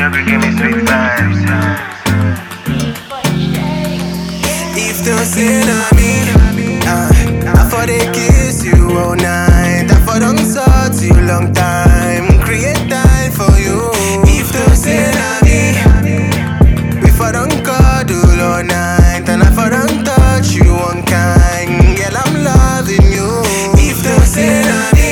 you could give me sweet vibes. If don't say na me, uh, I for the kiss you all night. I for don't sort you long time. Create time for you. If don't say na me, we for don't cuddle all night. And I for don't touch you one kind. Girl, I'm loving you. If don't say na me.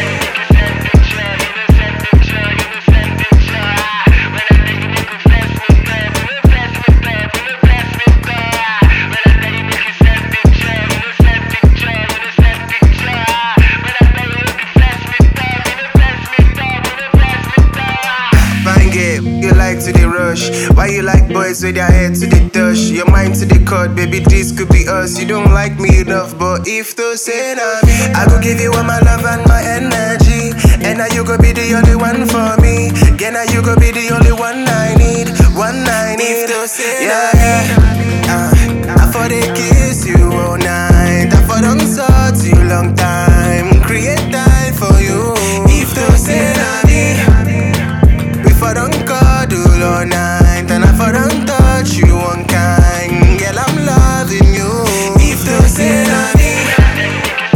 Fine girl, you like to the rush. Why you like boys with their head to the touch? Your mind to the cut, baby, this could be us. You don't like me enough, but if to say na me, I go give you all my love and my energy. And now you go be the only one for me. Yeah, now you go be the only one I need. One I need. If to say yeah, yeah. Uh, I for the kiss you all night. I for don't sort you long time. Create time for you. If to say na me. We for don't cuddle all night And I for don't touch you one kind Girl, I'm loving you If don't say na me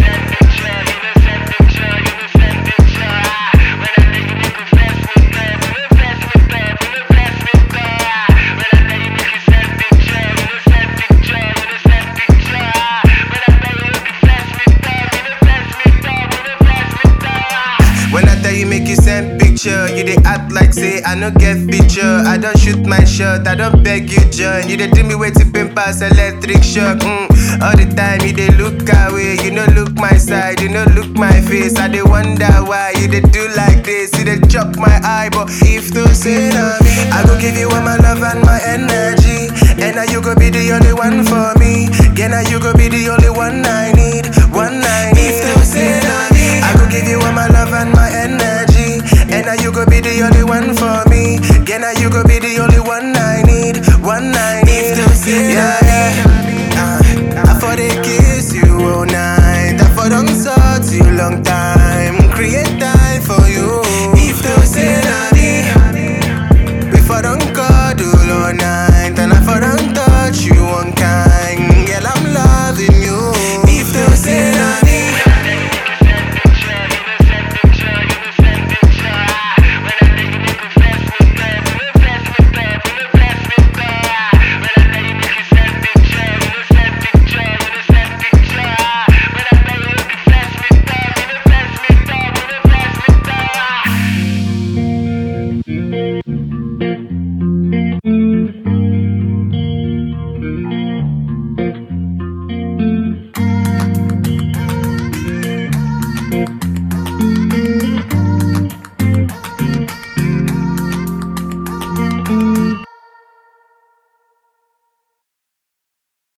When I tell you make you send picture, you dey act like say I no get feature. I don't shoot my shot, I don't beg you join. You dey do me way to pimp pass electric shock. Mm. All the time you dey look away, you no look my side, you no look my face. I dey wonder why you dey do like this. You dey chop my eye, but if to say na me, I go give you all my love and my energy, and now you go be the only one for me. Yeah, now you go be the only one I need, one I need. If to say na me, I go give you all my love and my energy. And now you go be the only one for me. Yeah, now you go be the only one I need. One I need. Yeah, yeah. Uh, I for the kiss you all night. I for don't sort you long time. Create time for you. If to say na me, we for don't cuddle all night.